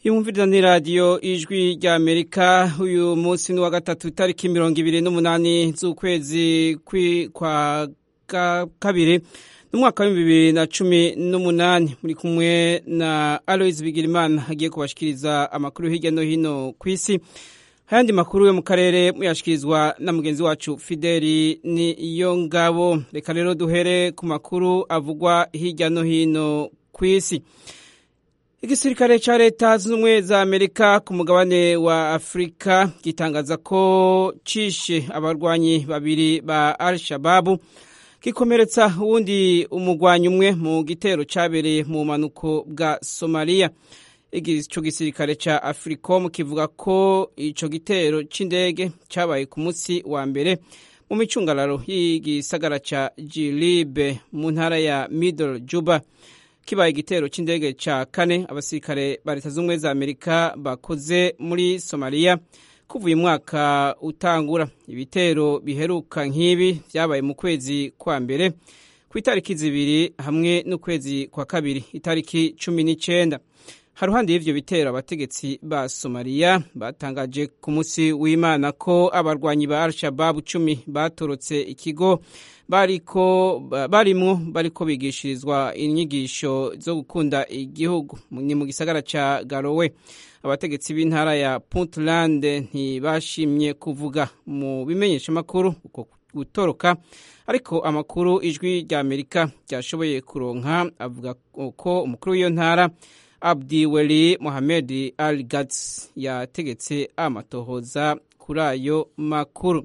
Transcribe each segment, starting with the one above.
yumviriza ni radiyo ijwi rya amerika uyu munsi ni uwa gatatu itariki mirongo ibiri n'umunani z'ukwezi kwa kabiri n'umwaka w'ibihumbi bibiri na cumi n'umunani muri kumwe na aloise bigirimana agiye kubashikiriza amakuru hirya no hino ku isi ayandi makuru yo mu karere muyashyikirizwa na mugenzi wacu fideli niyo ngabo reka rero duhere ku makuru avugwa hirya no hino ku isi igisirikare cya leta zunze ubumwe za amerika ku mugabane wa afurika gitangaza ko cishe abarwanyi babiri ba al shababu gikomeretsa uwundi umugwanyi umwe mu gitero cyabereye mu bumanuko bwa somaliya icyo gisirikare cya afuricom kivuga ko icyo gitero cy'indege cyabaye ku munsi wa mbere mu micungararo y'igisagara cya jilibe mu ntara ya middle juba kibaye igitero cy'indege cya kane abasirikare ba leta zunze ubumwe za amerika bakoze muri somaliya kuva uyu mwaka utangura ibitero biheruka nk'ibi byabaye mu kwezi kwa mbere ku itariki zibiri hamwe n'ukwezi kwa kabiri itariki cumi n'icyenda haruhande y'ivyo bitero abategetsi ba somaliya batangaje ku munsi w'imana ko abarwanyi ba al-shababu cumi batorotse ikigo bariko barimwo bariko bigishirizwa inyigisho zo gukunda igihugu ni mu gisagara ca garowe abategetsi b'intara ya puntland ntibashimye kuvuga mu bimenyeshamakuru uko gutoroka ariko amakuru ijwi rya amerika ryashoboye kuronka avuga ko umukuru w'iyo ntara abdi weli mohamed al gats yategetse amatohoza kuri ayo makuru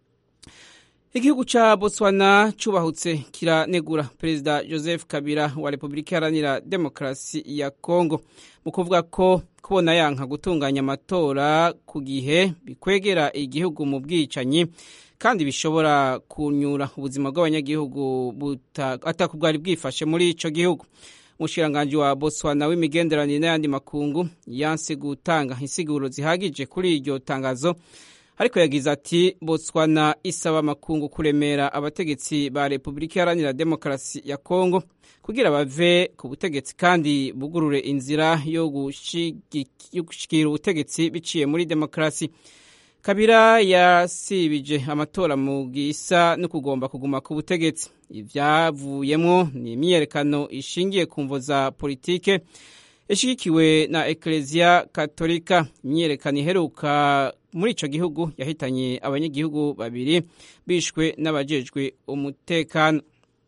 igihugu ca botswana cubahutse kiranegura perezida joseph kabila wa repubulika iharanira demokarasi ya congo mu kuvuga ko kubona yanka gutunganya amatora ku gihe bikwegera igihugu mu bwicanyi kandi bishobora kunyura ubuzima bw'abanyagihugu atako bwari bwifashe muri ico gihugu umushikiranganji wa botswana w'imigenderanire n'ayandi makungu yanse gutanga insiguro zihagije kuri iryo tangazo ariko yagize ati botswana isaba amakungu kuremera abategetsi ba repubulika iharanira demokarasi ya kongo kugira bave ku butegetsi kandi bugurure inzira yo gushikira ubutegetsi biciye muri demokarasi kabira yasibije amatora mu gisa no kugomba kuguma ku butegetsi ivyavuyemwo ni imyiyerekano ishingiye ku mvo za politike ishigikiwe na ekereziya katolika imyiyerekano iheruka muri ico gihugu yahitanye abanyagihugu babiri bishwe n'abajejwe umutekano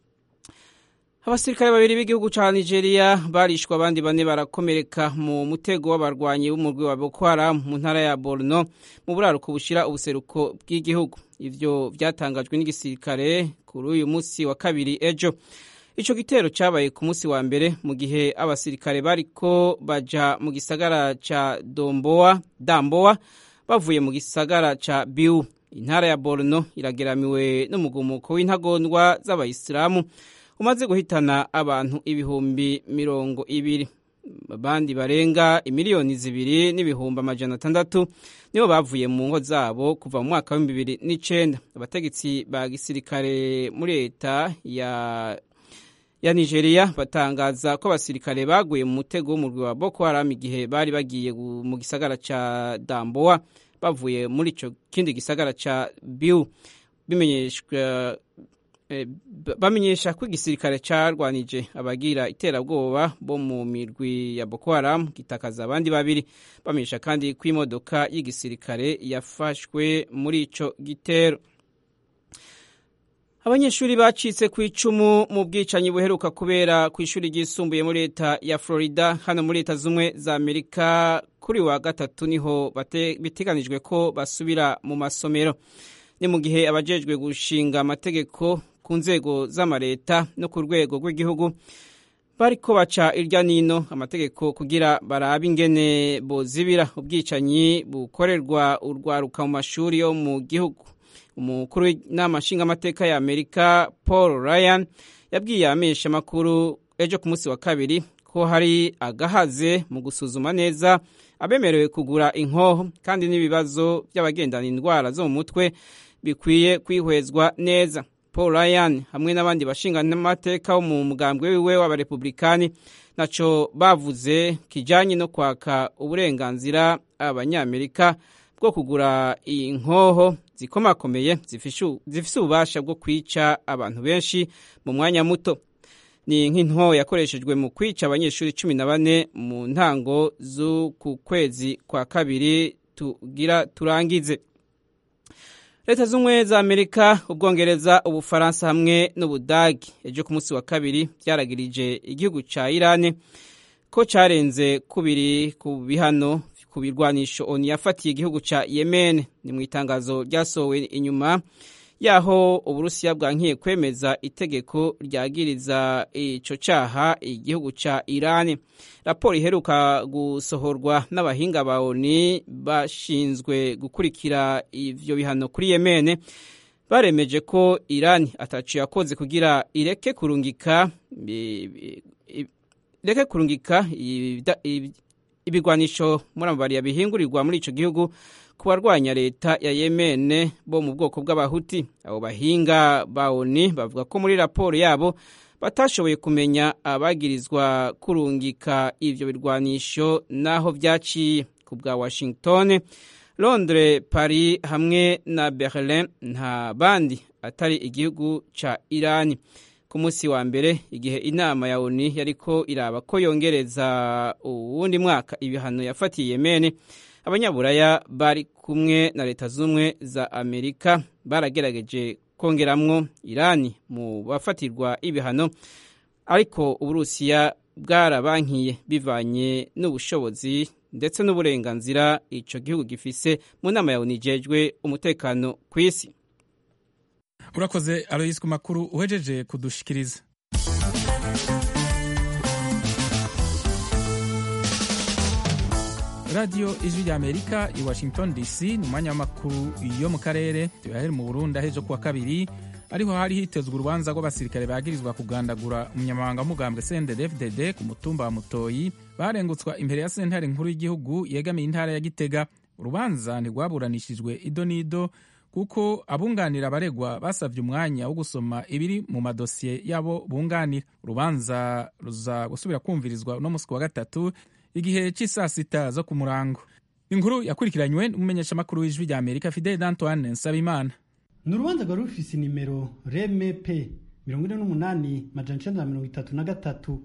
abasirikare babiri b'igihugu ca nigeria barishwe abandi bane barakomereka mu mutego w'abarwanyi b'umurwi wa boko haram mu ntara ya borno mu buraruko bushira ubuseruko bw'igihugu ivyo vyatangajwe n'igisirikare kuri uyu musi wa kabiri ejo ico gitero cabaye ku musi wa mbere mu gihe abasirikare bariko baja mu gisagara ca domboa damboa bavuye mu gisagara ca biu intara ya borno irageramiwe n'umugumuko w'intagondwa z'abayisilamu umaze guhitana abantu ibihumbi mirongo ibiri abandi barenga imiliyoni zibiri n'ibihumbi amajana atandatu nibo bavuye mu ngo zabo kuva mu mwaka w'ibihumbi bibiri n'icenda abategetsi ba gisirikare muri leta ya ya nigeria batangaza ko abasirikare baguye mu mutego w'umurwi wa boko haram igihe bari bagiye mu gisagara ca damboa bavuye muri ico kindi gisagara ca biu bimenyeshwa bamenyesha ko igisirikare carwanije abagira iterabwoba bo mu mirwi ya Boko Haram gitakaza abandi babiri bamenyesha kandi ko imodoka y'igisirikare yafashwe muri ico gitero abanyeshuri bacitse ku icumu mu bwicanyi buheruka kubera ku ishuri ryisumbuye muri leta ya Florida hano muri leta zumwe za Amerika kuri wa gatatu niho biteganijwe ko basubira mu masomero ni mu gihe abajejwe gushinga amategeko ku nzego z'amareta no ku rwego rw'igihugu bariko baca irya nino amategeko kugira barabe ingene bozibira ubwicanyi bukorerwa urwaruka mu mashuri yo mu gihugu umukuru w'inama nshingamateka ya amerika paul ryan yabwiye amesha amakuru ejo ku munsi wa kabiri ko hari agahaze mu gusuzuma neza abemerewe kugura inkoho kandi n'ibibazo by'abagendana indwara zo mu mutwe bikwiye kwihwezwa neza paul ryan hamwe n'abandi bashingamateka bo mu mugambwe wiwe w'abarepublikani naco bavuze kijanye no kwaka uburenganzira abanyamerika bwo kugura inkoho zikomakomeye zifise ububasha bwo kwica abantu benshi mu mwanya muto ni nk'into yakoreshejwe mu kwica abanyeshuri cumi na bane mu ntango z'uku kwezi kwa kabiri tugira turangize leta z'ubumwe za amerika ubwongereza ubufaransa hamwe n'ubudagi ejo ku munsi wa kabiri byaragirije igihugu cya irani ko cyarenze kubiri ku bihano ku birwanisho oni yafatiye igihugu cya yemen ni mu itangazo ryasohowe inyuma yaho uburusiya bwankiye kwemeza itegeko ryagiriza ico caha igihugu ca irani raporo iheruka gusohorwa n'abahinga ba oni bashinzwe gukurikira ivyo bihano kuri yemene baremeje ko irani atacu yakoze kugira ireke kurungika ireke kurungika ibigwanisho muri amabariya bihingurirwa muri ico gihugu ku barwanya leta ya yemene bo mu bwoko bw'abahuti abo bahinga ba oni bavuga ko muri raporo yabo batashoboye kumenya abagirizwa kurungika ivyo birwanisho naho vyaciye ku bwa washington londres paris hamwe na berlin nta bandi atari igihugu ca irani ku munsi wa mbere igihe inama ya oni yariko iraba ko yongereza uwundi mwaka ibihano yafatiye yemene abanyaburaya bari kumwe na leta z'ubumwe za amerika baragerageje kongeramwo irani mu bafatirwa ibihano ariko uburusiya bwarabankiye bivanye n'ubushobozi ndetse n'uburenganzira ico gihugu gifise mu nama ya oni ijejwe umutekano ku isi urakoze aloyisi ku makuru uhejeje kudushikiriza radiyo ijwi rya amerika i washington dc ni umwanya w'amakuru yo mu karere tuyahere mu burundi ahejo kuwa kabiri ariho hari hitezwe urubanza rw'abasirikare bagirizwa kugandagura umunyamabanga w'umugambwe cndfdd ku mutumba wa mutoyi barengutswa imbere ya sentare nkuru y'igihugu yegamiye intara ya gitega urubanza ntirwaburanishijwe ido n'ido kuko abunganira abaregwa basabye umwanya wo gusoma ibiri mu madosiye yabo bunganira urubanza ruza gusubira kumvirizwa uno musi wa gatatu igihe cy'isaa sita zo ku murango inkuru yakurikiranywe n'umumenyeshamakuru w'ijwi rya amerika fidel d'antoine nsabimana ni urubanza rwari rufise inimero reme p mirongo ine n'umunani majana icenda na mirongo itatu na gatatu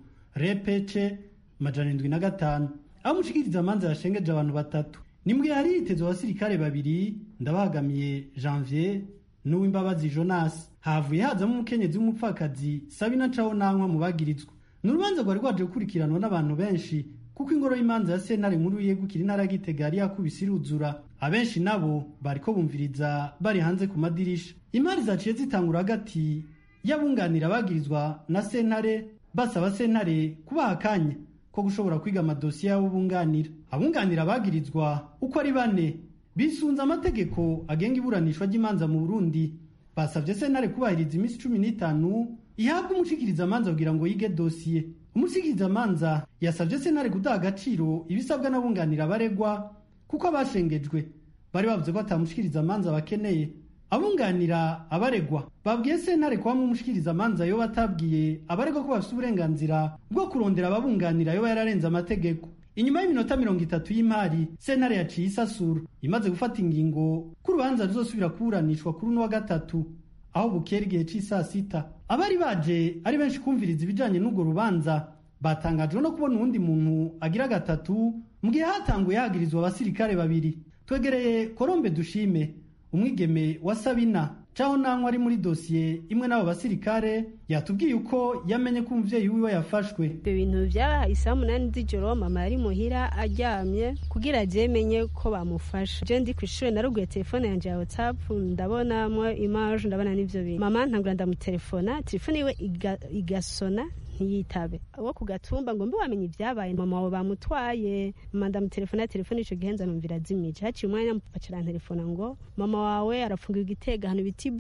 repece majana indwi na gatanu aho umushikiriza amanza yashengeje abantu batatu nimbwe yari yitezwe abasirikare babiri ndabahagamiye janvier n'uwimbabazi jonas havuye hazamo umukenyezi w'umupfakazi sabina caho nankwa mu bagirizwa ni urubanza rwari rwaje gukurikiranwa n'abantu benshi kuko ingoro y'imanza ya sentare nkuru yegukira intara ya gitega yari yakubise iruzura abenshi nabo bariko bumviriza bari hanze ku madirisha imari zaciye zitangura hagati y'abunganira abagirizwa na sentare basaba sentare kubaha akanya ko gushobora kwiga amadosiye y'abo bunganira abunganira abagirizwa uko ari bane bisunze amategeko agenga iburanishwa ry'imanza mu burundi basabye sentare kubahiriza iminsi cumi n'itanu ihabwa umushikirizamanza kugira ngo yige dosiye umushikirizamanza yasabye sentare gudaha agaciro ibisabwa n'abunganira abaregwa kuko abashengejwe bari bavuze ko atamushikirizamanza bakeneye abunganira abaregwa babwiye sentare kuba umushikirizamanza yoba atabwiye abaregwa ko bafite uburenganzira bwo kurondera ababunganira yoba yararenze amategeko inyuma y'iminota mirongo itatu y'imari sentare yaciye isasura imaze gufata ingingo ko urubanza ruzosubira kuburanishwa kuri uno wa gatatu aho bukera igihe cy'isaa sita abari baje ari benshi kumviriza ibijanye n'urwo rubanza batangajwe no kubona uwundi muntu agira gatatu mu gihe hatanguye hagirizwa abasirikare babiri twegereye korombe dushime umwigeme wa sabina caho nankwa ari muri dosiye imwe n'abo basirikare yatubwiye uko yamenye ko umuvyeyi wiwe yafashwe ibyo bintu byabaye isaa munani z'ijoro mama yari muhira aryamye kugira ajemenye ko bamufasha je ndi kw'ishure naruguye telefone yanje ya whatsapp ndabonamwo image ndabona n'ivyo bintu mama ntangura ndamutelefona telefone yiwe igasona ntiyitabe abo ku gatumba ngo mbe wamenye ibyabaye mama wawe bamutwaye mama ndamutelefona telefone ico gihe nzanumvira azimije haciye umwanya mupapa carantelefona ngo mama wawe arafungirwa igitega ahantu bita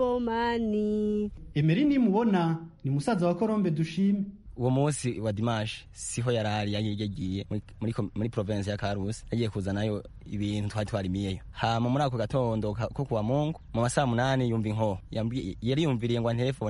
ibomani emeri nimubona ni musaza wa korombe dushime uwo munsi wa dimanche siho yarari yagiye muri muri province ya Karusi yagiye kuzanayo ibintu twari twarimiyeyo hama muri ako gatondo ko kuwa Mungu mu masaa munani yumva inko yari yumviriye ngo telefone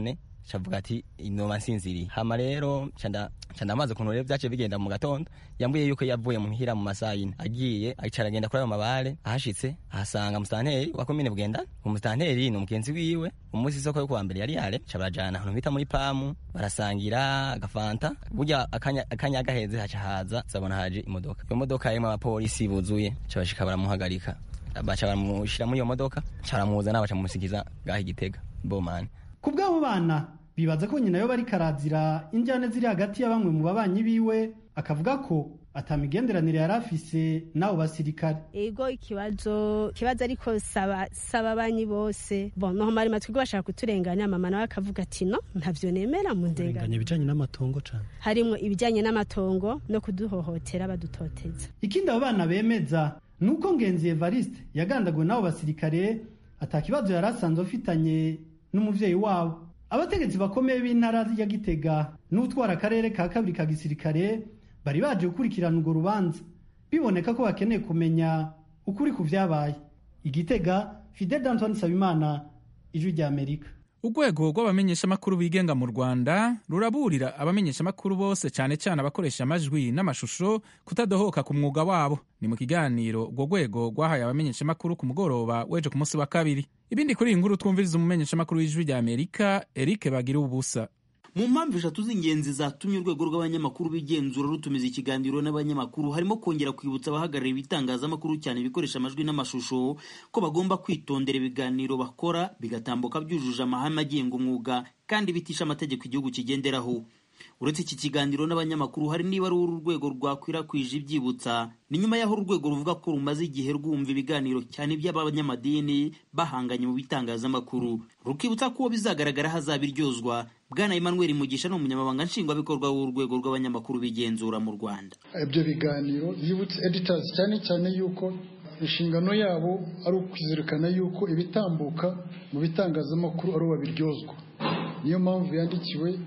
cavuga ati inoba nsinziriye hama rero canda ndamaze ukuntu rero vyaciye bigenda mu gatondo yambwiye yuko yavuye muhira mu masaha yine agiye acara agenda kuri ayo mabare ahashitse ahasanga musitanteri wa komine bugenda umusitanteri ni umugenzi wiwe umunsi isoko yo kuwa mbere yari yare ca barajana ahantu bita muri pamu barasangira agafanta burya akanya, akanya gaheze haca haza zabona haje imodoka iyo modoka yarimwo abapolisi buzuye ca bashika baramuhagarika baca baramushira muri iyo modoka ca baramuzana baca mumusikiza ngaho igitega bomani ku bw'abo bana bibaza ko nyina yo bari karazira injyane ziri hagati ya bamwe mu babanyi biwe akavuga ko atamigenderanire yari afise n'abo basirikare ego ikibazo ikibazo ariko saba saba abanyi bose bon no mari matwi bashaka kuturenganya mama nawe akavuga ati no ntavyo nemera mu ndenganya ibijanye n'amatongo cane harimwo ibijanye n'amatongo no kuduhohotera badutoteza ikindi abo bana bemeza nuko ngenzi Evariste yagandaguwe n'abo basirikare atakibazo yari asanzwe afitanye n'umuvyeyi wabo abategetsi bakomeye b'intara ya Gitega n'utwara akarere ka kabiri ka gisirikare bari baje gukurikirana urwo rubanza biboneka ko bakeneye kumenya ukuri ku vyabaye igitega Fidel Antoine Sabimana ijwi rya Amerika urwego rw'abamenyeshamakuru bigenga mu rwanda ruraburira abamenyeshamakuru bose cyane cyane abakoresha amajwi n'amashusho kutadohoka ku mwuga wabo ni mu kiganiro urwo rwego rwahaye abamenyeshamakuru ku mugoroba weje ku munsi wa kabiri ibindi kuri iyi nkuru twumviriza umumenyeshamakuru w'ijwi rya amerika eric bagira ubusa mu mpamvu eshatu z'ingenzi zatumye urwego rw'abanyamakuru bigenzura rutumiza ikiganiro n'abanyamakuru harimo kongera kwibutsa abahagarariye ibitangazamakuru cyane ibikoresha amajwi n'amashusho ko bagomba kwitondera ibiganiro bakora bigatambuka byujuje amahame agenga umwuga kandi bitisha amategeko igihugu kigenderaho uretse iki kiganiro n'abanyamakuru hari niba ari uru rwego rwakwirakwije ibyibutsa ni nyuma y'aho urwego ruvuga ko rumaze igihe rwumva ibiganiro cyane iby'abanyamadini bahanganye mu bitangazamakuru rukibutsa ko uwo bizagaragara hazabiryozwa bwana emmanuel mugisha ni umunyamabanga nshingwabikorwa w'urwego rw'abanyamakuru bigenzura mu rwanda ibyo biganiro yibutse editors cyane cyane yuko inshingano yabo ari ukwizirikana yuko ibitambuka mu bitangazamakuru ari babiryozwa niyo mpamvu yandikiwe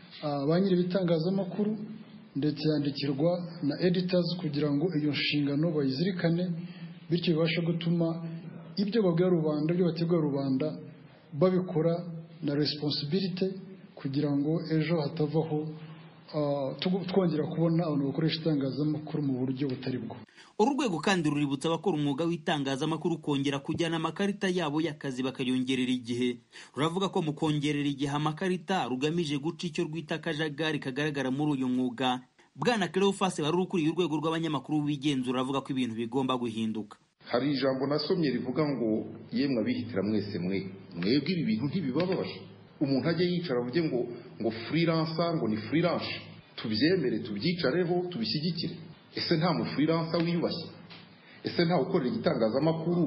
ba nyiri ibitangazamakuru ndetse yandikirwa na editors kugira ngo iyo nshingano bayizirikane bityo bibashe gutuma ibyo babwira rubanda ibyo bategura rubanda babikora na responsibility kugira ngo ejo hatavaho twongera kubona abantu bakoresha itangazamakuru mu buryo butari bwo uru rwego kandi ruributsa abakora umwuga w'itangazamakuru kongera kujyana amakarita yabo y'akazi bakayongerera igihe ruravuga ko mu kongerera igihe amakarita rugamije guca icyo rwita akajagari kagaragara muri uyu mwuga bwana Cleophas wari ukuriye urwego rw'abanyamakuru b'igenzura avuga ko ibintu bigomba guhinduka hari ijambo nasomye rivuga ngo yemwe abihitira mwese mwe mwebwe ibi bintu ntibibabaje umuntu ajye yicara avuge ngo ngo freelancer ngo ni freelance tubyemere tubyicareho tubishyigikire ese nta mufuriransa wiyubashye ese nta ukorera igitangazamakuru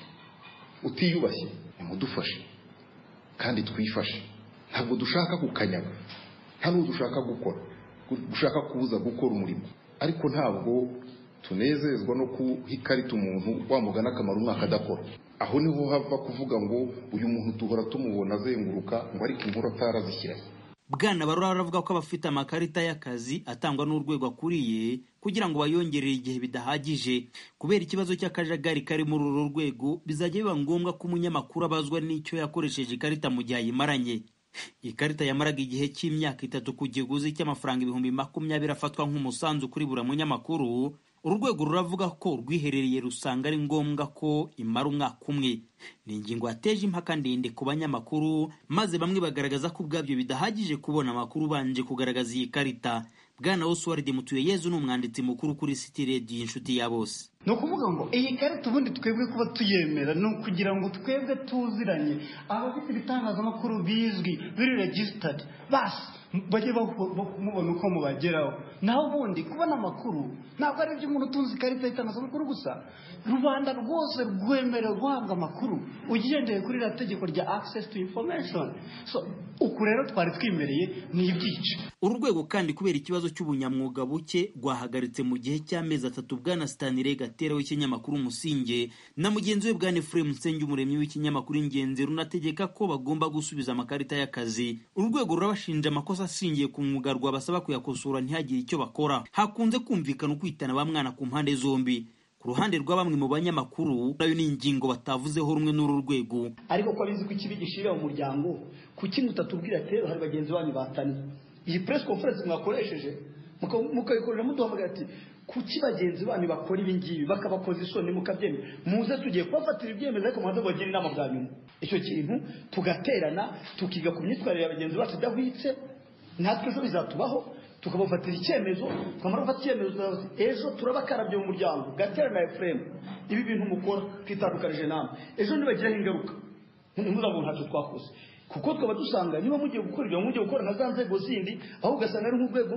utiyubashye nimudufashe kandi twifashe ntabwo dushaka kukanyaga nta n'uwo dushaka gukora dushaka kubuza gukora umurimo ariko ntabwo tunezezwa no kuha ikarita umuntu wamugana akamaro umwaka adakora aho niho hava kuvuga ngo uyu muntu duhora tumubona azenguruka ngo ariko inkuru atarazishyiraho bwana barora aravuga ko abafite amakarita y'akazi atangwa n'urwego akuriye kugira ngo bayongerere igihe bidahagije kubera ikibazo cy'akajagari kari muri uru rwego bizajya biba ngombwa ko umunyamakuru abazwa n'icyo yakoresheje ikarita mu gihe ayimaranye ikarita yamaraga igihe cy'imyaka itatu ku kiguzi cy'amafaranga ibihumbi makumyabiri afatwa nk'umusanzu kuri buri munyamakuru uru rwego ruravuga ko rwiherereye rusanga ari ngombwa ko imara umwaka umwe ni ingingo yateje impaka ndende ku banyamakuru maze bamwe bagaragaza ko ubwabyo bidahagije kubona amakuru ubanje kugaragaza iyi karita bwana oswald mutuyeyezu ni umwanditsi mukuru kuri siti rediyo inshuti ya bose ni ukuvuga ngo iyi karita ubundi twebwe kuba tuyemera ni ukugira ngo twebwe tuziranye abafite ibitangazamakuru bizwi biri regisitadi basi bajye mubona uko mubageraho naho ubundi kubona amakuru ntabwo ari iby'umuntu utunze ikarita y'itangazamakuru gusa rubanda rwose rwemerewe guhabwa amakuru ugendeye kuri iriya tegeko rya access to information so uku rero twari twimereye ni ibyica uru rwego kandi kubera ikibazo cy'ubunyamwuga buke rwahagaritse mu gihe cy'amezi atatu bwana stanire gatera w'ikinyamakuru umusinge na mugenzi we bwana efuremu nsenge umuremyi w'ikinyamakuru ingenzi runategeka ko bagomba gusubiza amakarita y'akazi uru rwego rurabashinja amakosa ashingiye ku mwuga rwabasaba kuyakosora ntihagire icyo bakora hakunze kumvikana ukwitana ba mwana ku mpande zombi ku ruhande rwa bamwe mu banyamakuru nayo ni ingingo batavuzeho rumwe n'uru rwego ariko ko abizi ko ikibi gishirira mu muryango kuki mutatubwira ati rero hari bagenzi banyu batanye iyi press conference mwakoresheje mukayikorera muduhamagara ati kuki bagenzi banyu bakora ibi ngibi bakabakoza isoni mukabyemera muze tugiye kubafatira ibyemezo ariko mubanze mubagire inama bwa nyuma icyo kintu tugaterana tukiga ku myitwarire ya bagenzi bacu idahwitse natwe ejo bizatubaho tukabafatira icyemezo twamara gufata icyemezo ejo turabakarabye mu muryango gatera na efuremu ibi bintu mukora twitandukanije namwe ejo ntibagiraho ingaruka ntuzabona ntacyo twakoze kuko twaba dusanga niba mugiye gukora ibyo mugiye gukora nka za nzego zindi aho ugasanga ari nk'urwego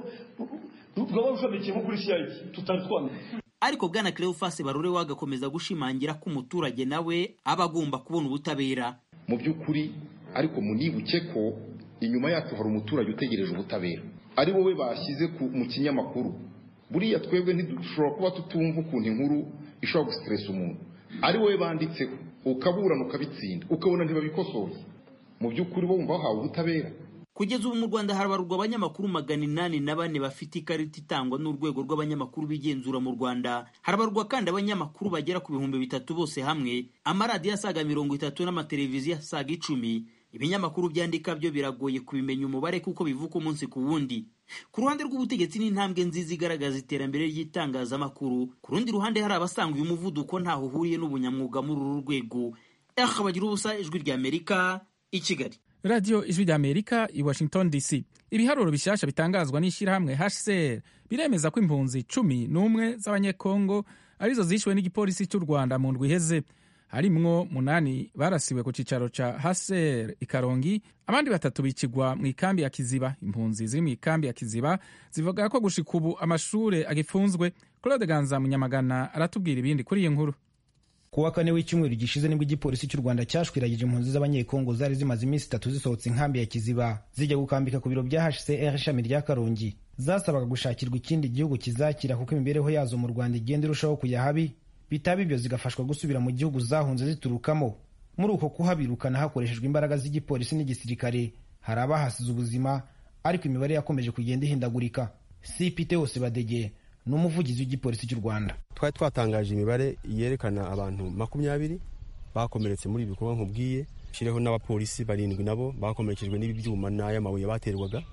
rwaba rushamikiye nko kuri cid tutari twamenya ariko bwana cleophas barore wagakomeza gushimangira ko umuturage nawe aba agomba kubona ubutabera mu by'ukuri ariko munibuke ko inyuma yacu hari umuturage utegereje ubutabera ari wowe bashyize mu kinyamakuru buriya twebwe ntidushobora kuba tutumva ukuntu inkuru ishobora gusiteresa umuntu ari wowe banditseho ukaburana ukabitsinda ukabona ntibabikosoye mu by'ukuri bo wumva wahawe ubutabera kugeza ubu mu rwanda harabarurwa abanyamakuru magana inani na bane bafite ikarita itangwa n'urwego rw'abanyamakuru bigenzura mu rwanda harabarurwa kandi abanyamakuru bagera ku bihumbi bitatu bose hamwe amaradiyo asaga mirongo itatu n'amateleviziyo asaga icumi ibinyamakuru byandika byo biragoye kubimenya umubare kuko bivuka umunsi ku wundi ku ruhande rw'ubutegetsi ni intambwe nziza igaragaza iterambere ry'itangazamakuru ku rundi ruhande hari abasanga uyu muvuduko ntaho uhuriye n'ubunyamwuga muri uru rwego aha bagira ubusa ijwi ry'amerika i kigali radiyo ijwi ry'amerika i washington dc ibiharuro bishyashya bitangazwa n'ishyirahamwe hcr biremeza ko impunzi cumi n'umwe z'abanyekongo arizo zishyuwe n'igipolisi cy'u rwanda mu ndwi iheze harimwo munani barasiwe ku cyicaro cya hcr i karongi abandi batatu bikigwa mu ikambi ya kiziba impunzi ziri mu ikambi ya kiziba zivuga ko gushika ubu amashuri agifunzwe claude ganza munyamagana aratubwira ibindi kuri iyi nkuru ku wa kane w'icyumweru gishize nibwo igipolisi cy'u rwanda cyashwiragije impunzi z'abanyekongo zari zimaze iminsi itatu zisohotse inkambi ya kiziba zijya gukambika ku biro bya hcr ishami rya karongi zasabaga gushakirwa ikindi gihugu kizakira kuko imibereho yazo mu rwanda igenda irushaho kujya habi bitaba ibyo zigafashwa gusubira mu gihugu zahunze ziturukamo muri uko kuhabirukana hakoreshejwe imbaraga z'igipolisi n'igisirikare hari abahasize ubuzima ariko imibare yakomeje kugenda ihindagurika cpt hose badege ni umuvugizi w'igipolisi cy'u rwanda twari twatangaje imibare yerekana abantu makumyabiri bakomeretse muri ibi bikorwa nkubwiye shyireho n'abapolisi barindwi nabo bakomerekejwe n'ibi byuma n'aya mabuye baterwaga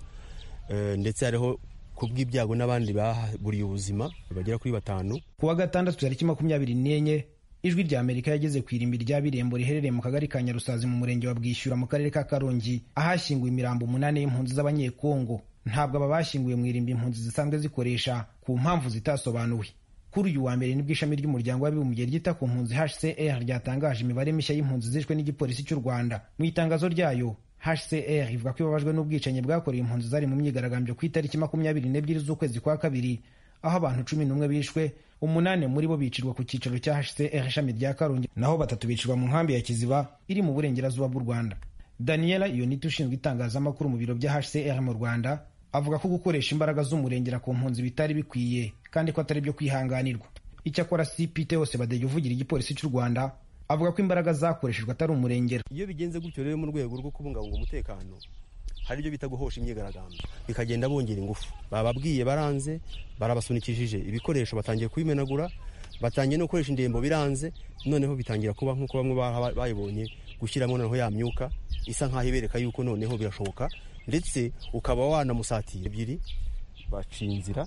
ndetse hariho ku bw'ibyago n'abandi baburiye ubuzima bagera kuri batanu ku wa gatandatu tariki makumyabiri n'enye ijwi rya amerika yageze ku irimbi rya birembo riherereye mu kagari ka nyarusazi mu murenge wa bwishyura mu karere ka karongi ahashyinguwe imirambo umunani y'impunzi z'abanyekongo ntabwo aba bashyinguye mu irimbi impunzi zisanzwe zikoresha ku mpamvu zitasobanuwe kuri uyu wa mbere nibwo ishami ry'umuryango w'abibumbye ryita ku mpunzi hcr ryatangaje imibare mishya y'impunzi zishwe n'igipolisi cy'u rwanda mu itangazo ryayo hcr ivuga ko ibabajwe n'ubwicanyi bwakorewe impunzi zari mu myigaragambyo ku itariki makumyabiri n'ebyiri z'ukwezi kwa kabiri aho abantu cumi n'umwe bishwe umunani muri bo bicirwa ku cyicaro cya hcr ishami rya karongi naho batatu bicirwa mu nkambi ya kiziba iri mu burengerazuba bw'u rwanda daniela iyonita ushinzwe itangazamakuru mu biro bya hcr mu rwanda avuga ko gukoresha imbaraga z'umurengera ku mpunzi bitari bikwiye kandi ko atari byo kwihanganirwa icyakora cpt hose badege uvugira igipolisi cy'u rwanda avuga ko imbaraga zakoreshejwe atari umurengera iyo bigenze gutyo rero mu rwego rwo kubungabunga umutekano hari ibyo bita guhosha imyigaragambyo bikagenda bongera ingufu bababwiye baranze barabasunikishije ibikoresho batangiye kubimenagura batangiye no gukoresha indembo biranze noneho bitangira kuba nk'uko bamwe bayibonye gushyiramo noneho ya myuka isa nk'aho ibereka yuko noneho birashoboka ndetse ukaba wanamusatira ebyiri baciye inzira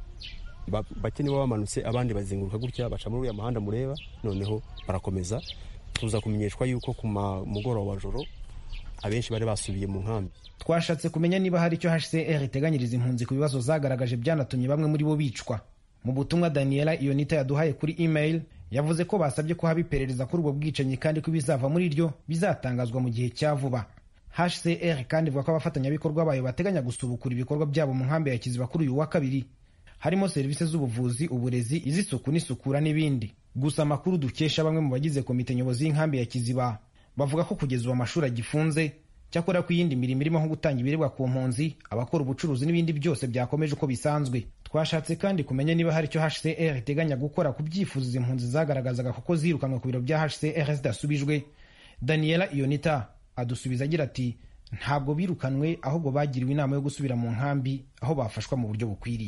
bake nibo bamanutse abandi bazenguruka gutya baca muri uriya muhanda mureba noneho barakomeza tuza kumenyeshwa yuko ku mugoroba wa joro abenshi bari basubiye mu nkambi twashatse kumenya niba hari icyo hcr iteganyiriza impunzi ku bibazo zagaragaje byanatumye bamwe muri bo bicwa mu butumwa daniela iyonita yaduhaye kuri email yavuze ko basabye ko haba iperereza kuri ubwo bwicanyi kandi ko ibizava muri ryo bizatangazwa mu gihe cya vuba hcr kandi ivuga ko abafatanyabikorwa bayo bateganya gusubukura ibikorwa byabo mu nkambi ya kiziba kuri uyu wa kabiri harimo serivisi z'ubuvuzi uburezi iz'isuku n'isukura n'ibindi gusa amakuru dukesha bamwe mu bagize komite nyobozi y'inkambi ya kiziba bavuga ko kugeza ubu amashuri agifunze cyakora ko iyindi mirimo irimo nko gutanga ibiribwa ku mpunzi abakora ubucuruzi n'ibindi byose byakomeje uko bisanzwe twashatse kandi kumenya niba hari icyo hcr iteganya gukora ku byifuzo izi mpunzi zagaragazaga kuko zirukanwe ku biro bya hcr zidasubijwe daniela iyonita adusubiza agira ati ntabwo birukanwe ahubwo bagiriwe inama yo gusubira mu nkambi aho bafashwa mu buryo bukwiriye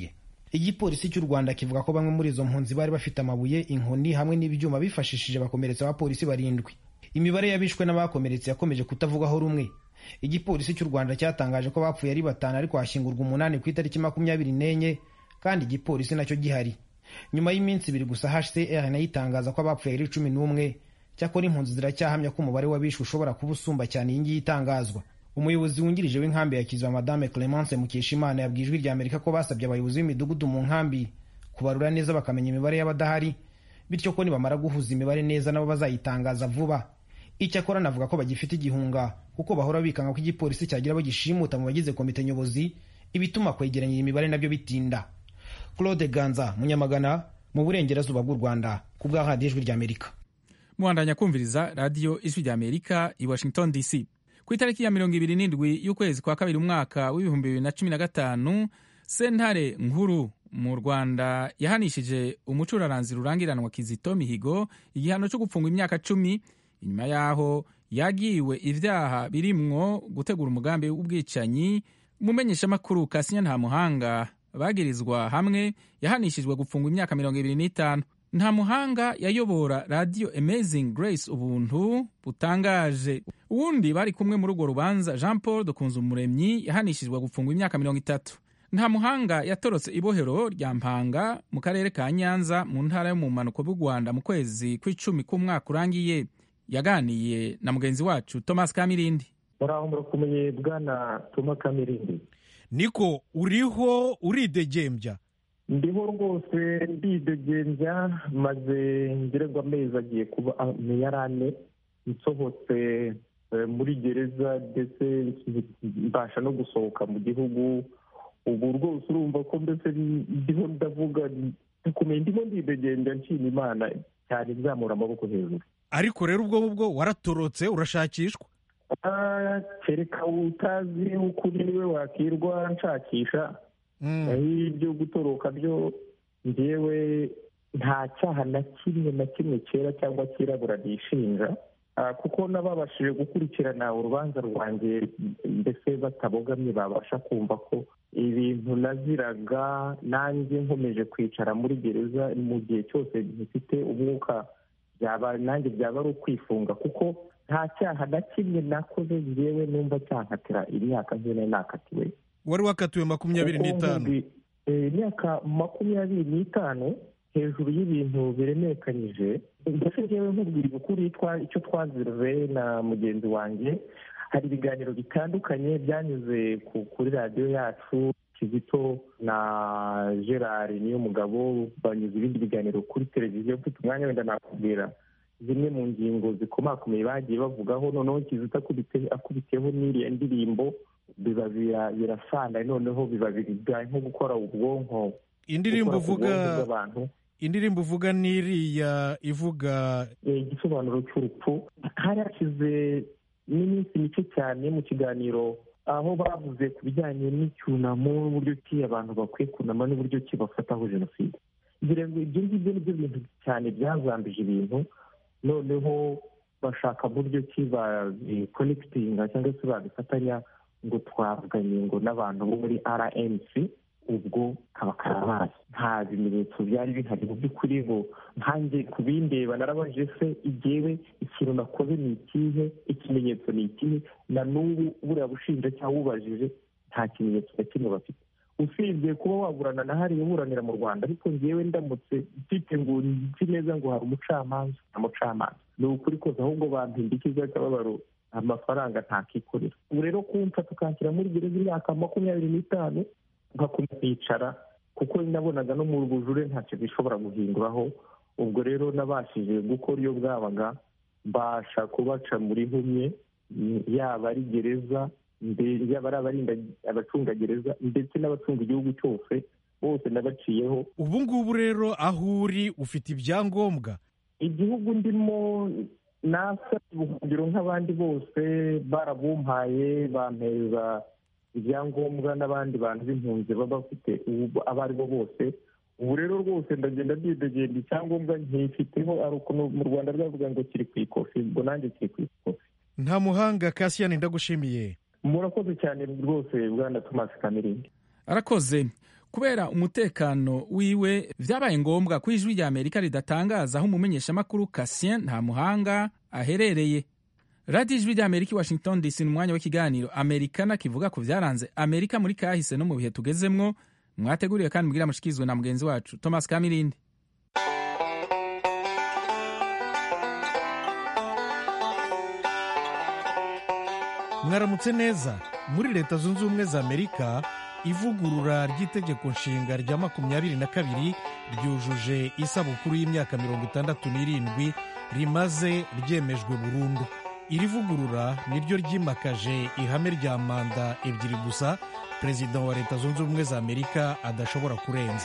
igipolisi cy'u rwanda kivuga ko bamwe muri izo mpunzi bari bafite amabuye inkoni hamwe n'ibyuma bifashishije bakomeretsa abapolisi barindwi imibare y'abishwe n'abakomeretse yakomeje kutavugwaho rumwe igipolisi cy'u rwanda cyatangaje ko bapfuye ari batanu ariko hashyingurwa umunani ku itariki makumyabiri n'enye kandi igipolisi nacyo gihari nyuma y'iminsi ibiri gusa hcr nayo itangaza ko abapfuye ari cumi n'umwe cyakora impunzi ziracyahamya ko umubare w'abishwe ushobora kuba usumba cyane iyi ngiyi itangazwa umuyobozi wungirije w'inkambi ya kiziba madame clemence mukeshimana yabwiye ijwi rya amerika ko basabye abayobozi b'imidugudu mu nkambi kubarura neza bakamenya imibare y'abadahari bityo ko nibamara guhuza imibare neza nabo bazayitangaza vuba icyakora navuga ko bagifite igihunga kuko bahora bikanga ko igipolisi cyagira abo gishimuta mu bagize komite nyobozi ibituma kwegeranya iyi mibare nabyo bitinda claude ganza munyamagana mu burengerazuba bw'u rwanda ku bwa radiyo ijwi rya amerika muhandanya kumviriza radiyo ijwi rya amerika i washington dc ku itariki ya mirongo ibiri n'indwi y'ukwezi kwa kabiri umwaka w'ibihumbi bibiri na cumi na gatanu sentare nkuru mu rwanda yahanishije umucuraranzi rurangiranwa kizito mihigo igihano cyo gupfungwa imyaka cumi inyuma y'aho yagiwe ibyaha birimwo gutegura umugambi w'ubwicanyi umumenyeshamakuru kasinya nta muhanga bagirizwa hamwe yahanishijwe gupfungwa imyaka mirongo ibiri n'itanu nta muhanga yayobora radiyo amazing grace ubuntu butangaje uwundi bari kumwe muri urwo rubanza jean paul dukunze umuremyi yahanishijwe gupfungwa imyaka mirongo itatu nta muhanga yatorotse ibohero rya mpanga mu karere ka nyanza mu ntara yo mu mpanuko bw'u rwanda mu kwezi kw'icumi k'umwaka urangiye yaganiye na mugenzi wacu thomas kamirindi muraho murakomeye bwana toma kamirindi niko uriho uridegembya ndiho rwose ndidegembya maze ngererwa amezi agiye kuba yari ane nsohotse muri gereza ndetse mbasha no gusohoka mu gihugu ubu rwose urumva ko mbese ndiho ndavuga bikomeye ndimo ndidegembya nshima imana cyane nzamura amaboko hejuru ariko rero ubwo ngubwo waratorotse urashakishwa kereka utazi ukuri niwe wakirwa nshakisha naho ibyo gutoroka byo ngewe nta cyaha na kimwe na kimwe cyera cyangwa cyirabura nishinja kuko n'ababashije gukurikirana urubanza rwanjye mbese batabogamye babasha kumva ko ibintu naziraga nanjye nkomeje kwicara muri gereza mu gihe cyose gifite umwuka byaba nanjye byaba ari ukwifunga kuko nta cyaha na kimwe nakoze ngewe numva cyankatira imyaka nkene nakatiwe wari wakatiwe makumyabiri n'itanu imyaka makumyabiri n'itanu hejuru y'ibintu biremekanyije mbese ngewe nkubwira ukuri icyo twazirwe na mugenzi wanjye hari ibiganiro bitandukanye byanyuze kuri radiyo yacu kizito na gerard niyo mugabo banyuze ibindi biganiro kuri televiziyo mfite umwanya wenda nakubwira zimwe mu ngingo zikomakomeye bagiye bavugaho noneho kizito akubiteho n'iriya ndirimbo biba birasana noneho biba bigaye nko gukora ubwonko indirimbo uvuga indirimbo uvuga n'iriya ivuga igisobanuro cy'urupfu hari hashize n'iminsi mike cyane mu kiganiro aho bavuze ku bijyanye n'icyunamo n'uburyo ki abantu bakwiye kunama n'uburyo ki bafataho jenoside ngira ngo ibyo ngibyo nibyo bintu cyane byazambije ibintu noneho bashaka buryo ki babikonekitinga cyangwa se babifatanya ngo twavuganye ngo n'abantu bo muri rmc ubwo kaba karabaye nta bimenyetso byari bihari mu by'ukuri ngo nkange ku bindeba narabajije se igewe ikintu nakoze ni ikihe ikimenyetso ni ikihe na n'ubu buriya bushinjacyaha ubajije nta kimenyetso na kimwe bafite usibye kuba waburana na hariya uburanira mu rwanda ariko ngewe ndamutse mfite ngo nzi neza ngo hari umucamanza nta mucamanza ni ukuri kose ahubwo bampindikiza akababaro amafaranga ntakikorera ubu rero kumfa tukanshyira muri gereza imyaka makumyabiri n'itanu nkakomeza kwicara kuko nabonaga no mu bujure ntacyo bishobora guhinduraho ubwo rero nabashije gukora iyo bwabaga mbasha kubaca muri nkumye yaba ari gereza yaba ari abarinda abacungagereza ndetse n'abacunga igihugu cyose bose nabaciyeho ubu ngubu rero aho uri ufite ibyangombwa igihugu ndimo nasa ubuhungiro nk'abandi bose barabumpaye bampeza ibyangombwa n'abandi bantu b'impunzi baba bafite abo ari bo bose ubu rero rwose ndagenda ndidegenda icyangombwa nkifiteho ari ukuntu mu rwanda rwavuga ngo kiri ku ikofi ubwo nanjye kiri ku ikofi nta muhanga kasiyani ndagushimiye murakoze cyane rwose bwana tomasi kamirindi arakoze kubera umutekano wiwe vyabaye ngombwa ko ijwi rya amerika ridatangaza aho umumenyeshamakuru kasien nta muhanga aherereye radiyo ijwi rya amerika i washington dc ni umwanya w'ikiganiro amerikana kivuga ku vyaranze amerika muri kahise no mu bihe tugezemwo mwateguriwe kandi mugira mushikirizwe na mugenzi wacu thomas kamirindi mwaramutse neza muri leta zunze ubumwe za amerika ivugurura ry'itegeko nshinga rya makumyabiri na kabiri ryujuje isabukuru y'imyaka mirongo itandatu n'irindwi rimaze ryemejwe burundu iri vugurura niryo ryimakaje ihame rya manda ebyiri gusa perezida wa leta zunze ubumwe za amerika adashobora kurenza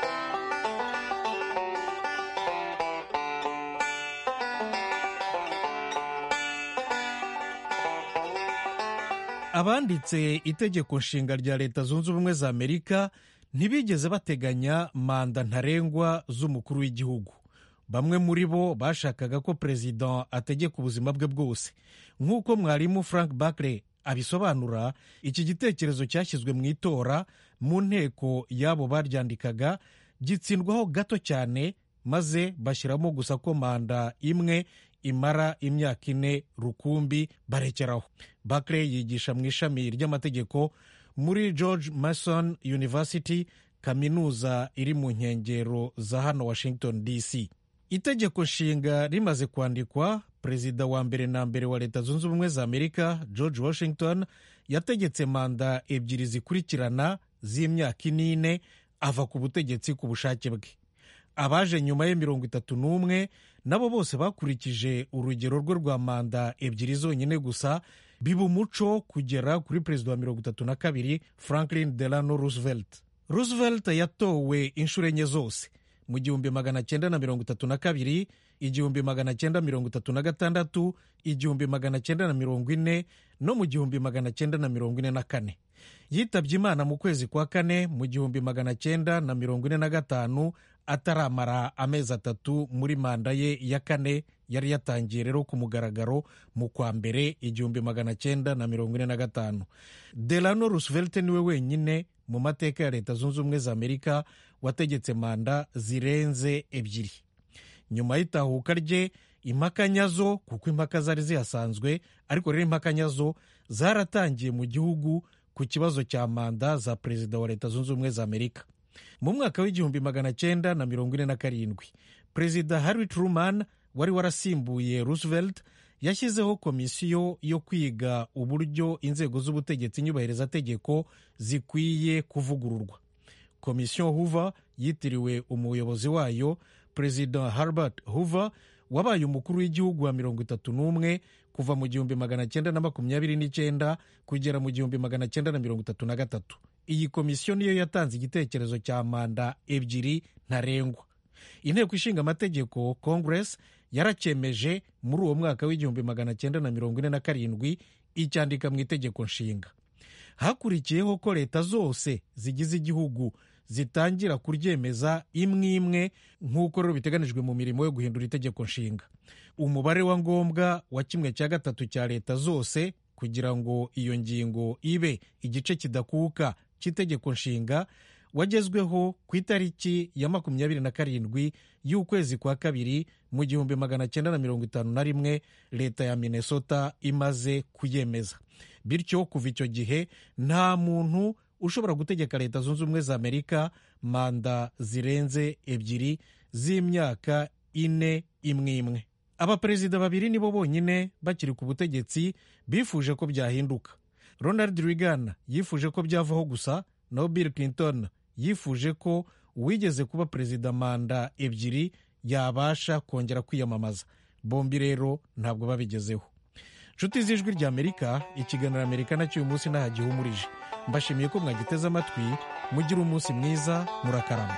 abanditse itegeko nshinga rya leta zunze ubumwe za amerika ntibigeze bateganya manda ntarengwa z'umukuru w'igihugu bamwe muri bo bashakaga ko perezida ategeka ubuzima bwe bwose nk'uko mwarimu frank bakre abisobanura iki gitekerezo cyashyizwe mu itora mu nteko y'abo baryandikaga gitsindwaho gato cyane maze bashyiramo gusa ko manda imwe imara imyaka ine rukumbi barekeraho bakre yigisha mu ishami ry'amategeko muri george mason university kaminuza iri mu nkengero za hano washington dc itegeko nshinga rimaze kwandikwa perezida wa mbere na mbere wa leta zunze ubumwe za amerika george washington yategetse manda ebyiri zikurikirana z'imyaka inine ava ku butegetsi ku bushake bwe abaje nyuma ye mirongo itatu n'umwe nabo bose bakurikije urugero rwe rwa manda ebyiri zonyine gusa biba umuco kugera kuri perezida wa mirongo itatu na kabiri franklin delano roosevelt roosevelt yatowe inshuro enye zose mu gihumbi magana cyenda na mirongo itatu na kabiri igihumbi magana cyenda mirongo itatu na gatandatu igihumbi magana cyenda na mirongo ine no mu gihumbi magana cyenda na mirongo ine na kane yitabye imana mu kwezi kwa kane mu gihumbi magana cyenda na mirongo ine na gatanu ataramara amezi atatu muri manda ye ya kane yari yatangiye rero ku mugaragaro mu kwa mbere igihumbi magana cyenda na mirongo ine na gatanu delano roosevelt niwe wenyine mu mateka ya leta zunze ubumwe za amerika wategetse manda zirenze ebyiri nyuma y'itahuka rye impaka nyazo kuko impaka zari zihasanzwe ariko rero impaka nyazo zaratangiye mu gihugu ku kibazo cya manda za perezida wa leta zunze ubumwe za amerika mu mwaka w'igihumbi magana cyenda na mirongo ine na karindwi perezida harry truman wari warasimbuye roosevelt yashyizeho komisiyo yo kwiga uburyo inzego z'ubutegetsi nyubahirizategeko zikwiye kuvugururwa komisiyo hoover yitiriwe umuyobozi wayo perezida herbert hoover wabaye umukuru w'igihugu wa mirongo itatu n'umwe kuva mu gihumbi magana cyenda na makumyabiri n'icyenda kugera mu gihumbi magana cyenda na mirongo itatu na gatatu iyi komisiyo niyo yatanze igitekerezo cya manda ebyiri ntarengwa inteko ishinga amategeko congress yaracyemeje muri uwo mwaka w'igihumbi magana cyenda na mirongo ine na karindwi icyandika mu itegeko nshinga hakurikiyeho ko leta zose zigize igihugu zitangira kuryemeza imwe imwe nk'uko rero biteganijwe mu mirimo yo guhindura itegeko nshinga umubare wa ngombwa wa kimwe cya gatatu cya leta zose kugira ngo iyo ngingo ibe igice kidakuka cy'itegeko nshinga wagezweho ku itariki ya makumyabiri na karindwi y'ukwezi kwa kabiri mu gihumbi magana cyenda na mirongo itanu na rimwe leta ya minnesota imaze kuyemeza bityo kuva icyo gihe nta muntu ushobora gutegeka leta zunze ubumwe za amerika manda zirenze ebyiri z'imyaka ine imwe imwe abaperezida babiri nibo bonyine bakiri ku butegetsi bifuje ko byahinduka ronald reagan yifuje ko byavaho gusa naho bill clinton yifuje ko uwigeze kuba perezida manda ebyiri yabasha kongera kwiyamamaza bombi rero ntabwo babigezeho nshuti z'ijwi rya amerika ikiganiro amerika nacyo uyu munsi ntahagihumurije mbashimiye ko mwagiteze amatwi mugire umunsi mwiza murakarama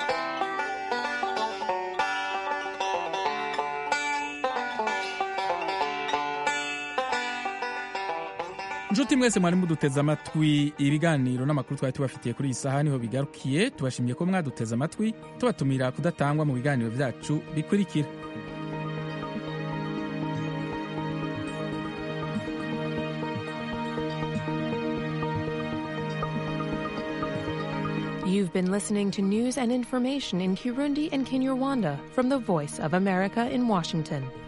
nshuti mwese mwari muduteze amatwi ibiganiro n'amakuru twari tubafitiye kuri iyi saha niho bigarukiye tubashimiye ko mwaduteze amatwi tubatumira kudatangwa mu biganiro byacu bikurikira You've been listening to news and information in Kirundi and Kinyarwanda from the Voice of America in Washington.